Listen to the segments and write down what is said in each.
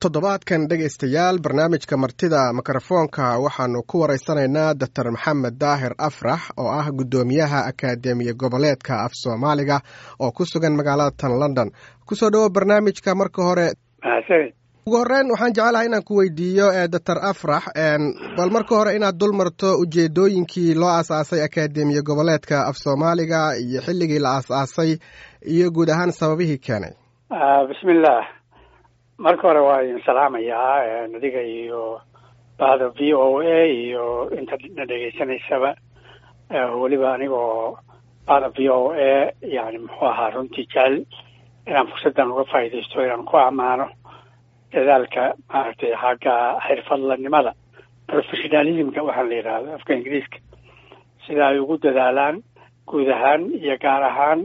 toddobaadkan dhegaystayaal barnaamijka martida mikrofoonka waxaanu ku waraysanaynaa doctor maxamed daahir afrax oo ah guddoomiyaha akaademiya goboleedka af soomaaliga oo ku sugan magaalada tan london kusoo dhawo barnaamijka marka hore ugu horeyn waxaan jecelahay inaan ku weydiiyo doctor afrax bal marka hore inaad dul marto ujeedooyinkii loo aas-aasay akaademiya goboleedka af soomaaliga iyo xilligii la aas-aasay iyo guud ahaan sababihii keenay bismillah marka hore waa idin salaamayaa adiga iyo bahda v o a iyo inta na dhegaysanaysaba weliba anigoo bahda v o a yani muxuu ahaa runtii jecel inaan fursaddan uga faa'iidaysto inaan ku ammaano dadaalka maaragtay xagga xirfadlanimada professionalismka waxaan la yidhaahdo afka ingiriiska sida ay ugu dadaalaan guud ahaan iyo gaar ahaan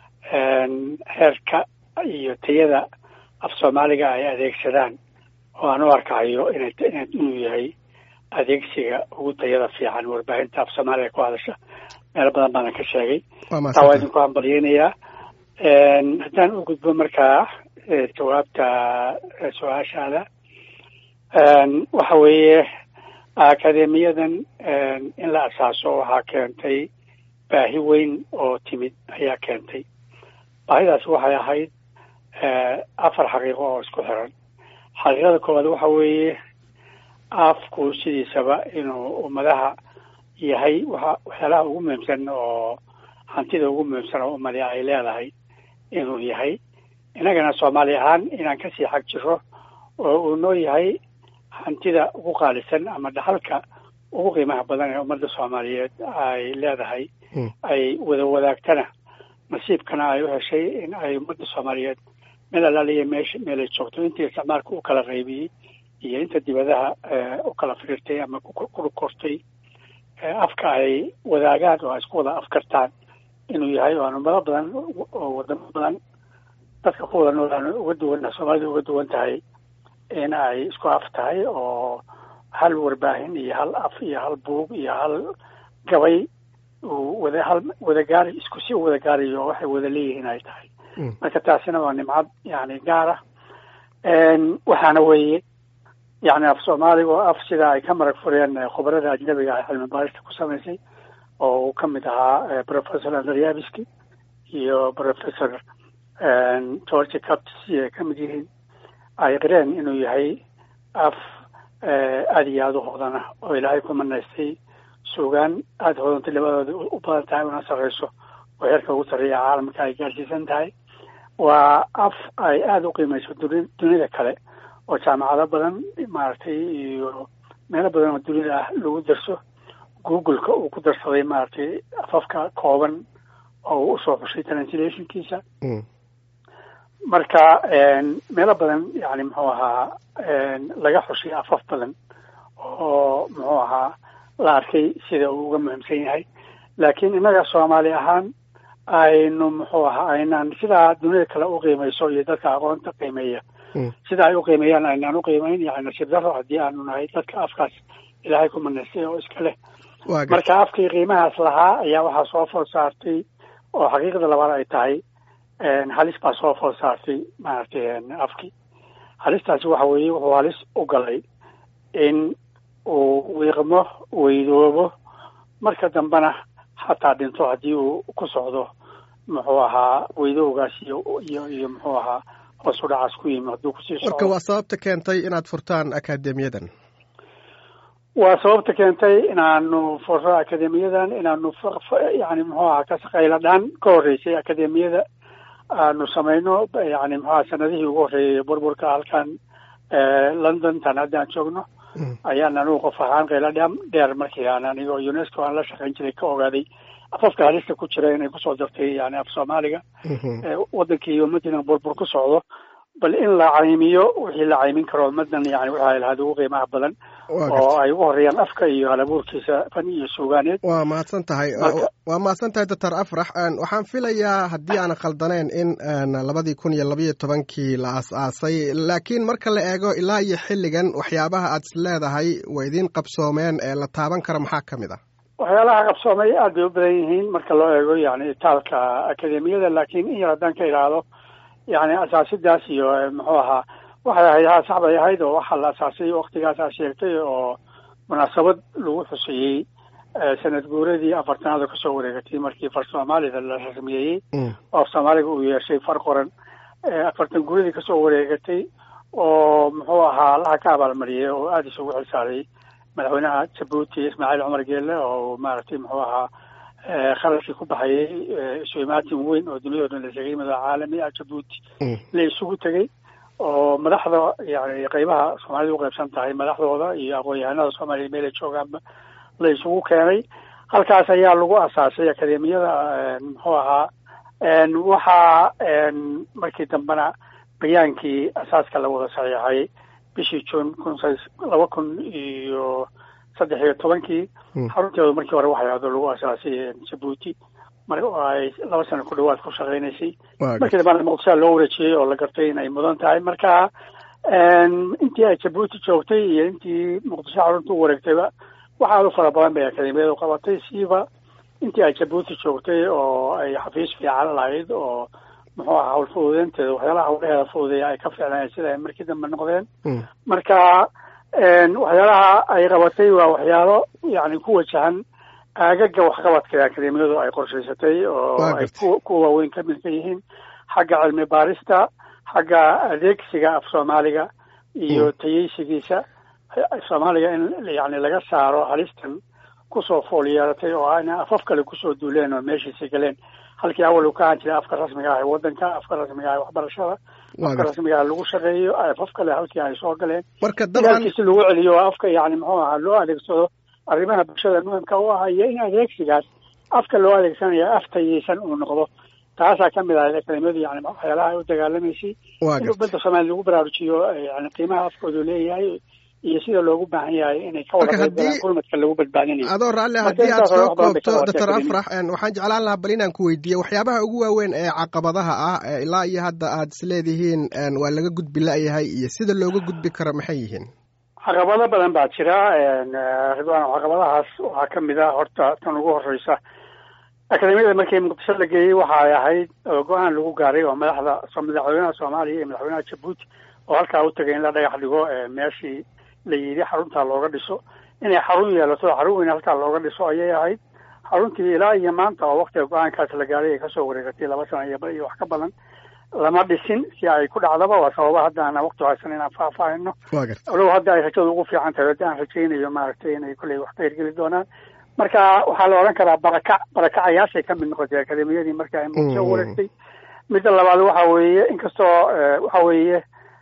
heerka iyo tayada af soomaaliga ay adeegsadaan oo aan u arkayo ina inuu yahay adeegsiga ugu tayada fiican warbaahinta af soomaaliga ku hadasha meelo badan baana ka sheegay taa waa idinku hambalyeynayaa haddaan u gudbo markaa jawaabta su-aashaada waxa weeye akademiyadan in la asaaso waxaa keentay baahi weyn oo timid ayaa keentay baahidaas waxay ahayd afar xaqiiqo oo isku xiran xaqiiqada koowaad waxa weeye afku sidiisaba inuu ummadaha yahay waxa waxyaalaha ugu muhiimsan oo hantida ugu muhiimsan oo ummadi ay leedahay inuu yahay innagana soomaali ahaan inaan kasii xag jiro oo uu noo yahay hantida ugu qaalisan ama dhaxalka ugu qiimaha badan ee ummadda soomaaliyeed ay leedahay ay wada wadaagtana nasiibkana ay u heshay in ay ummadda soomaaliyeed meel alaaliya meesha meelay joogto intii isticmaalka u kala qaybiyey iyo inta dibadaha u kala firirtay ama ku kortay afka ay wadaagaan oo ay isku wada afkartaan inuu yahay oo aan ummado badan oo wadamo badan dadka ku wada nool aan uga duwan soomaalida uga duwan tahay in ay isku af tahay oo hal warbaahin iyo hal af iyo hal buug iyo hal gabay uu wada hal wadagaari isku si u wada gaarayo waxay wada leeyihiin ay tahay marka taasina waa nimcad yani gaara waxaana weeye yani af soomaaliga oo af sida ay ka marag fureen khubarada ajnabiga ah cilmi baarista ku samaysay oo uu kamid ahaa professor andryabiski iyo professor george caps ay kamid yihiin ay qireen inuu yahay af aada iyo aada u hodana oo ilaahay ku manaystay suugaan aada hodantay labadooda u badan tahay una sarreyso oo heerka ugu sarreeya caalamka ay gaarsiisan tahay waa af ay aada u qiimeyso duni dunida kale oo jaamacado badan maaragtay iyo meelo badan oo dunida ah lagu darso google-ka uu ku darsaday maaragtay afafka kooban oo uu usoo xushay translationkiisa marka meelo badan yani muxuu ahaa laga xushay afaf badan oo muxuu ahaa la arkay sida uu uga muhiimsan yahay laakiin innaga soomaali ahaan aynu muxuu ahaa aynaan sidaa dunida kale u qiimeyso iyo dadka aqoonta qiimeeya sida ay u qiimeeyaan aynaan u qiimeyn yani nasiib daro haddii aanu nahay dadka afkaas ilaahay ku manaystay oo iska leh marka afkii qiimahaas lahaa ayaa waxaa soo food saartay oo xaqiiqda labaad ay tahay halis baa soo food saartay maaragtay afkii halistaasi waxa weeye wuxuu halis u galay in uu wiiqmo weydoobo marka dambena xataa dhinto haddii uu ku socdo muxuu ahaa weydowgaas iyo iyo iyo muxuu ahaa hoos u dhacaas ku yimi hadduu kusii socdo marka waa sababta keentay inaad furtaan akaademiyadan waa sababta keentay inaanu furro akademiyadan inaanu yani muxuu ahaa kasaqayla dhaan ka horreysay akademiyada aanu samayno yani muxuaha sanadihii ugu horreeyay burburka halkan london tan hadda aan joogno ayaan anugu qof ahaan qayla dha dheer markii aan anigo unesco aan la shaqayn jiray ka ogaaday afafka halista ku jira inay kusoo dartay yani af soomaaliga wadankii iyo ummaddiina burbur ku socdo bal in la caymiyo wixii la caymin karo ummadan yani waxa ay lahaad ugu qiimaha badan oo ay ugu horeeyaan afka iyo halabuurkiisa fan iyo suugaaneed waa mahadsan tahay waa mahadsan tahay doctor afrax waxaan filayaa haddii aanan khaldanayn in labadii kun iyo labayo tobankii la aas-aasay laakiin marka la eego ilaa iyo xilligan waxyaabaha aad is leedahay way idiin qabsoomeen ee la taaban karo maxaa ka mid ah waxyaalaha qabsoomay aad bay u badan yihiin marka loo eego yani itaalka akademiyada laakiin in yar haddaan ka idhaahdo yani asaasidaas iyo muxuu ahaa waxay ahayd haa sax bay ahayd oo waxaa la asaasay waktigaasaa sheegtay oo munaasabad lagu xuseeyey sanad guuradii afartanaad oo kasoo wareegatay markii far soomaalida la rasmiyeeyey oo af soomaaliga uu yeeshay far qoran afartan guuradii kasoo wareegatay oo muxuu ahaa allaha ka abaalmariyay oo aada isugu xilsaaray madaxweynaha jabuuti ismaaciil cumar geelle oo maaragtay muxuu ahaa kharashkii ku baxayay isu imaatin weyn oo duniyado dhan la sheegay madax caalami ah jabuuti la isugu tegey oo madaxda yani qeybaha soomaalida u qeybsan tahay madaxdooda iyo aqoon-yahanada soomaaliya meelay joogaanba la isugu keenay halkaas ayaa lagu asaasay akademiyada muxuu ahaa waxaa markii dambena bayaankii asaaska la wada saxiixay bishii june kun laba kun iyo saddex iyo tobankii xarunteedu markii hore waxay ahdo lagu asaasay jabuuti mar ay laba sano ku dhawaad ku shaqeynaysay markii dambana muqdishoa loo wareejiyey oo la gartay in ay mudan tahay marka intii ay jabuuti joogtay iyo intii muqdisho xarunta u wareegtayba waxaad u fara badan bay akademiyadu qabatay siiba intii ay jabuuti joogtay oo ay xafiis fiican lahayd oo muxuu aha hawl fududeynteeda waxyaalaha hawlaheeda fududeeya ay ka fiicnayen sida ay markii dambe noqdeen marka waxyaalaha ay qabatay waa waxyaalo yani ku wajahan aagaga waxqabadka ee akademiyadu ay qorshaysatay oo ay kuwa waaweyn ka mid ka yihiin xagga cilmi baarista xagga adeegsiga af soomaaliga iyo tayeysigiisa soomaaliga in yani laga saaro halistan kusoo fool yeelatay oo ayna afaf kale kusoo duuleen oo meeshiisa galeen halkii awal uu ka ahaan jiray afka rasmiga ah ee waddanka afka rasmiga ah ee waxbarashada afka rasmiga ah lagu shaqeeyo afaf kale halkii ay soo galeen marka dalkiisi lagu celiyo oo afka yani muxuu ahaa loo adeegsado arrimaha bulshada muhimka u ah iyo in adeegsigaas afka loo adeegsanaya af tayeysan uu noqdo taasaa ka mid ahayd akademiyadu yani waxyaalaha ay u dagaalamaysay in ummadda soomaaliya lagu baraarujiyo yani qiimaha afkoodu leeyahay iyo sida loogu baahan yahay inay ka wada qaybgalaan gurmadka lagu badbaadinayo adoo raalle haddii aad soo koobto doctor afrax waxaan jeclaan lahaa bal inaan ku weydiiye waxyaabaha ugu waaweyn ee caqabadaha ah ilaa iyo hadda aad isleedihiin waa laga gudbi la-yahay iyo sida looga gudbi karo maxay yihiin caqabado badan baa jira ridwaan caqabadahaas waxaa ka mid ah horta tan ugu horeysa akademiyada markii muqdisho la geeyey waxa ay ahayd go-aan lagu gaaray oo madaxda madaxweynaha soomaaliya iyo madaxweynaha jabuuti oo halkaa u tegay in la dhagax dhigo meeshii la yidhi xaruntaa looga dhiso inay xarun yeelato xarun weyn halkaa looga dhiso ayay ahayd xaruntii ilaa iyo maanta oo waktiga go-aankaas la gaaray ay kasoo wareegatay laba sano iyo iyo wax ka badan lama dhisin si ay ku dhacdaba waa sababa hadda ana wakti haysan inaan faahfaahino alow hadda ay rajadu ugu fiican tahay haddi aan rajaynayo maaragtay inay kolley wax ka hirgeli doonaan marka waxaa la odhan karaa barakac barakacayaashay ka mid noqotay akademiyadii markii ay muqdisho wareegtay midda labaad waxa weeye inkastoo waxa weeye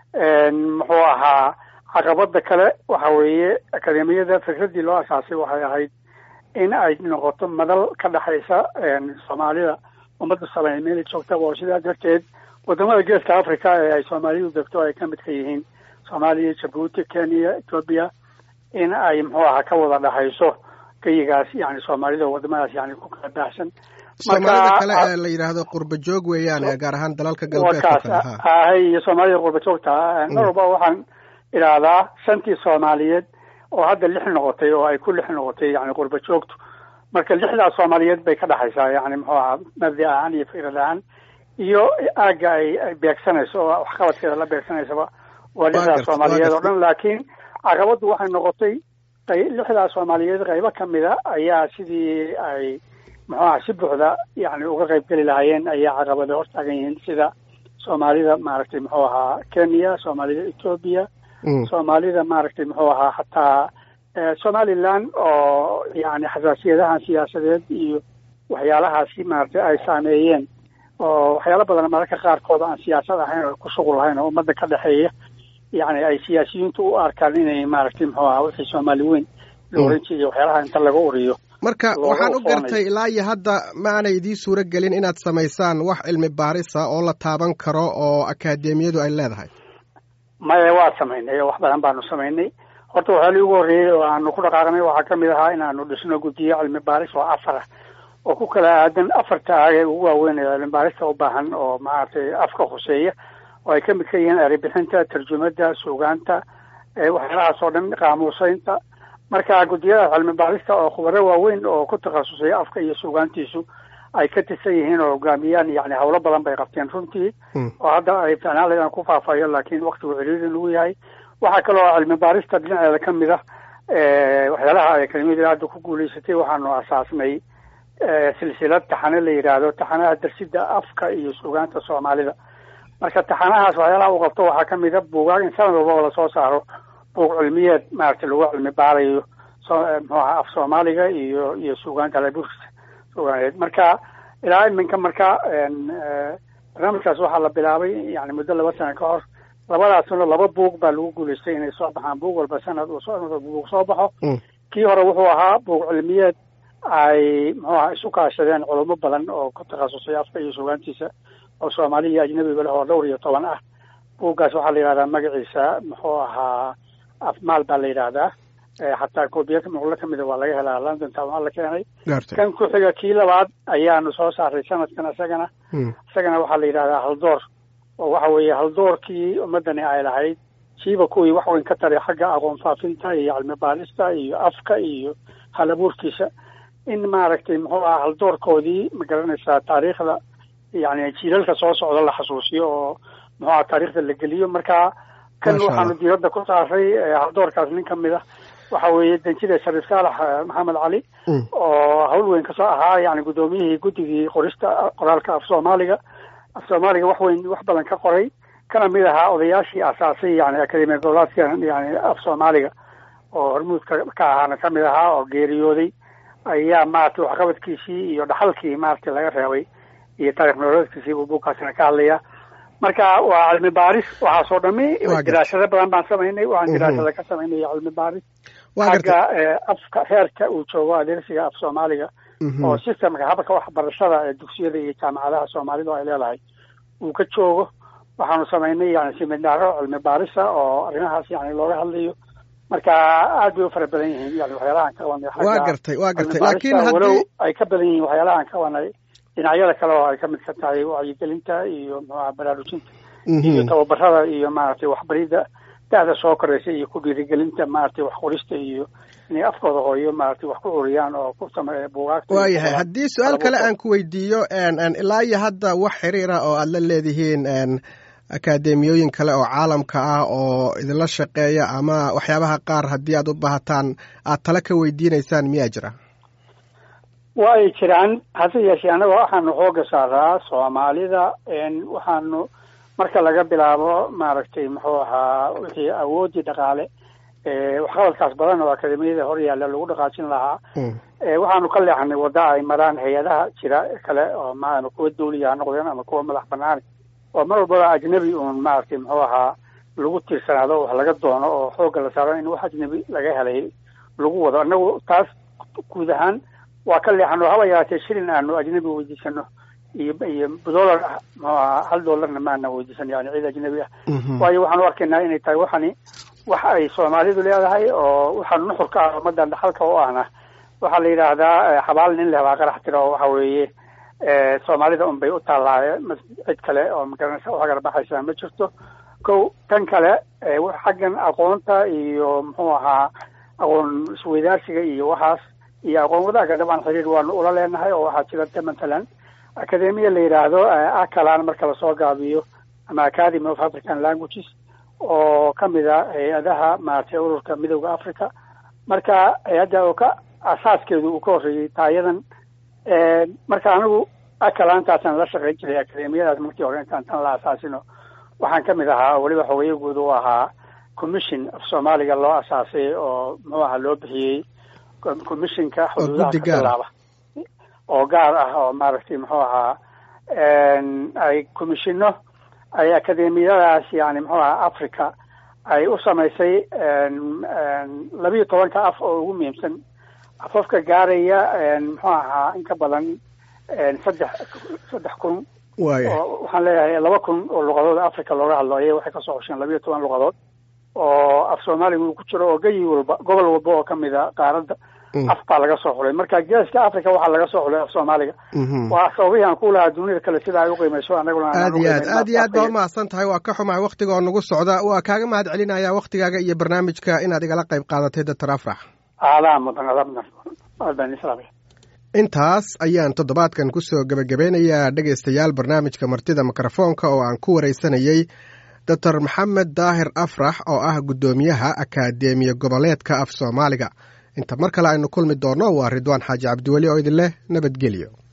muxuu ahaa caqabada kale waxa weeye akademiyada fikraddii loo asaasay waxay ahayd in ay noqoto madal ka dhexaysa soomaalida ummadda soomaaliya meelay joogtaba oo sidaa darteed wadamada geeska africa ee ay soomaalidu degto ay ka mid ka yihiin soomaaliya jabuuti kenya ethoobia in ay muxuu ahaa ka wada dhexayso geyigaas yani soomaalida wadamadaas yani ku kala baahsan soomaalida kale ee la yidhaahdo qurba joog weeyaan gaar ahaan dalalka galbeedka kale ahay iyo soomaalida qurba joogta mar walba waxaan idhaahdaa shantii soomaaliyeed oo hadda lix noqotay oo ay ku lix noqotay yani qurba joogtu marka lixdaas soomaaliyeed bay ka dhexaysaa yani muxuu ahaa mabdi ahaan iyo fikrad ahaan iyo aagga ay ay beegsanayso oo waxqabadkeeda la beegsanaysaba waa lixdaas soomaaliyeed oo dhan laakiin caqabaddu waxay noqotay lixdaas soomaaliyeed qaybo ka mida ayaa sidii ay muxuu aha si buuxda yani uga qayb geli lahaayeen ayaa caqabada hortaagan yihiin sida soomaalida maaragtay muxuu ahaa kenya soomaalida ethoobia soomaalida maaragtay muxuu ahaa hataa somaliland oo yani xasaasiyadahan siyaasadeed iyo waxyaalahaasi maaragtay ay saameeyeen oo waxyaalo badan mararka qaarkood aan siyaasad ahayn oo ku shuqul lahayn oo ummadda ka dhexeeya yani ay siyaasiyiintu u arkaan inay maaragtay muxuu ahaa wixii soomaali weyn la oran jiray waxyaalaha inta laga uriyo marka waxaan u gartay ilaa iyo hadda ma aanay idiin suuro gelin inaad samaysaan wax cilmi baarisa oo la taaban karo oo akaademiyadu ay leedahay maya waa samaynay wax badan baanu samaynay horta waxyaalii ugu horreeyey oo aanu ku dhaqaaqnay waxaa kamid ahaa inaanu dhisno guddiyo cilmi baaris oo afar ah oo ku kala aadan afarta aag ee ugu waaweyn ee cilmi baarista u baahan oo maaragtay afka khuseeya oo ay kamid ka yihiin eribixinta tarjumada suugaanta waxyaalahaas oo dhan qaamuuseynta marka guddiyada cilmi baarista oo khubaro waaweyn oo ku takhasusay afka iyo suugaantiisu ay ka tirsan yihiin oo hogaamiyaan yani howlo badan bay qabteen runtii oo hadda ay ficnaan laydaan ku faafayo laakiin waktigu ciriiri lagu yahay waxaa kaloo cilmi baarista dhinaceeda ka mid ah waxyaalaha ay akademiyada hadda ku guulaysatay waxaanu asaasnay silsilad taxane la yidhaahdo taxanaha darsida afka iyo sugaanta soomaalida marka taxanahaas waxyaalaha uu qabto waxaa kamid a buugaag in sanad walbaba lasoo saaro buug cilmiyeed maaragtay lagu cilmi baarayo mxuaha af soomaaliga iyo iyo sugaanta laburkisa sugaaneed marka ilaa iminka marka barnaamijkaas waxaa la bilaabay yani muddo laba sano ka hor labadaasna laba buug baa lagu guulaystay inay soo baxaan buug walba sanad buug soo baxo kii hore wuxuu ahaa buug cilmiyeed ay muxuu aha isu kaashadeen culamo badan oo ku takhasusay afka iyo sugaantiisa oo soomaali iyo ajnabiba leh oo dhowr iyo toban ah buuggaas waxaa la yidhahdaa magaciisa muxuu ahaa afmaal baa la yidhaahdaa xataa koobiyaka muqlo kamida waa laga helaa london town waa la keenay kan ku xiga kii labaad ayaanu soo saaray sanadkan isagana isagana waxaa la yidhahdaa haldoor oo waxa weeye haldoorkii ummadani ay lahayd siiba kuwii wax weyn ka taray xagga aqoon faafinta iyo cilmi baarista iyo afka iyo halabuurkiisa in maaragtay muxuu aha haldoorkoodii ma garanaysaa taariikhda yani jiilalka soo socda la xasuusiyo oo muxuu aha taariikhda la geliyo marka kan waxaanu diiradda ku saaray haldoorkaas nin kamid ah waxa weeye danjida shariif saalax maxamed cali oo hawl weyn kasoo ahaa yani guddoomiyihii guddigii qorista qoraalka af soomaaliga af soomaaliga wax weyn wax badan ka qoray kana mid ahaa odayaashii asaasay yani akademiya goboleedka yani af soomaaliga oo hormuudka ka ahaana kamid ahaa oo geeriyooday ayaa maaragtay waxqabadkiisii iyo dhaxalkii maaragtay laga reebay iyo taarikh nololeedkiisii buu buugkaasina ka hadlaya marka waa cilmi baaris waxaasoo dhami diraasado badan baan samaynay waxaan diraasada ka samaynay cilmi baaris xagga afka heerka uu joogo adeersiga af soomaaliga oo systemka habka waxbarashada ee dugsiyada iyo jaamacadaha soomaalidu ay leedahay uu ka joogo waxaanu samaynay yani siminaaro cilmi baarisa oo arrimahaas yani looga hadlayo marka aad bay u fara badan yihiin yani waxyaalahaan ka qabanay waa gartay waa gartay laakiin walow ay ka badan yihiin waxyaalahaan ka qabanay dhinacyada kale oo ay kamid ka tahay wacyigelinta iyo mxuaha baraarujinta iyo tababarada iyo maaragtay waxbaridda da-da soo koraysa iyo ku dhiirigelinta maaragtay wax qorista iyo inay afkooda hooyo maaragtay wax ku curiyaan oo ku sameeya buugaagta waayahay haddii su-aal kale aan ku weydiiyo ilaa iyo hadda wax xiriira oo aad la leedihiin akaademiyooyin kale oo caalamka ah oo idinla shaqeeya ama waxyaabaha qaar haddii aad u baahataan aad tala ka weydiinaysaan miyaa jira waa ay jiraan hase yeeshee annaga waxaanu xooga saaraa soomaalida waxaanu marka laga bilaabo maaragtay muxuu ahaa wixii awoodii dhaqaale waxqabadkaas badan oo akademiyada hor yaalla lagu dhaqaajin lahaa waxaanu ka leexnay wadda ay maraan hay-adaha jira kale oo ma ama kuwa dawliya ha noqdeen ama kuwa madax banaani oo mar walbaba ajnabi uun maaragtay muxuu ahaa lagu tiirsanaado wax laga doono oo xoogga la saaro in wax ajnabi laga helay lagu wado annagu taas guud ahaan waa ka leexano haba yaraatee shilin aanu ajnabi weydiisano iyo iyo dollar muxuu ahaa hal dollarna maana weydiisan yani ciid ajnabi ah waayo waxaan u arkaynaa inay tahay waxani wax ay soomaalidu leedahay oo waxaa nuxurka ah ummadan dhaxalka u ahna waxaa la yidhaahdaa xabaal nin leh baa qarax tira oo waxa weeye soomaalida un bay u taallaaye cid kale oo magaranaysa u hagar baxaysaa ma jirto ko tan kale xaggan aqoonta iyo muxuu ahaa aqoon isweydaarsiga iyo waxaas iyo aqoon wadaagga dhabaan xiriir waanu ula leenahay oo waxaa jirata matalan academiya la yidhaahdo akalan marka lasoo gaabiyo ama academy of african languages oo kamid a hay-adaha maaragtay ururka midooda africa marka hay-adda oo ka asaaskeedu uu ka horreeyey taayadan marka anigu akalaantaasaan la shaqayn jiray akademiyadaas markii hore intaan tan la asaasino waxaan kamid ahaa weliba xogeeye guud u ahaa commission af soomaaliga loo asaasay oo muxuu ahaa loo bixiyey commissionka xuduudaha ka bilaaba oo gaar ah oo maaragtay muxuu ahaa ay commissiono ay akademiyadaas yani muxuu ahaa africa ay u samaysay labiyo tobanka af oo ugu muhiimsan afafka gaaraya muxuu ahaa in ka badan saddex saddex kun oo waxaan leeyahay laba kun oo luqadood africa looga hadlo ayay waxay kasoo hosheen labiyo toban luqadood oo af soomaaliga uu ku jiro oo geyi walba gobol walba oo kamid a qaaradda af baa laga soo xulay marka geeska africa waxaa laga soo xulay af soomaaliga waa sababihii aan ku lahaa dunida kale sida ay uqiimayso anaguna aad iyo aad aad iyo aad baa umahadsan tahay waa ka xumahay waktiga oo nagu socda waa kaaga mahad celinaya waktigaaga iyo barnaamijka inaad igala qayb qaadatay doctor afrax aadaa mudan adaa mudan aad baan islaamaya intaas ayaan toddobaadkan kusoo gebagabeynayaa dhegaystayaal barnaamijka martida mikrofoonka oo aan ku waraysanayey doctor maxamed daahir afrax oo ah guddoomiyaha akaademiya goboleedka af soomaaliga inta mar kale aynu kulmi doonno waa ridwaan xaaji cabdiweli oo idin leh nabadgelyo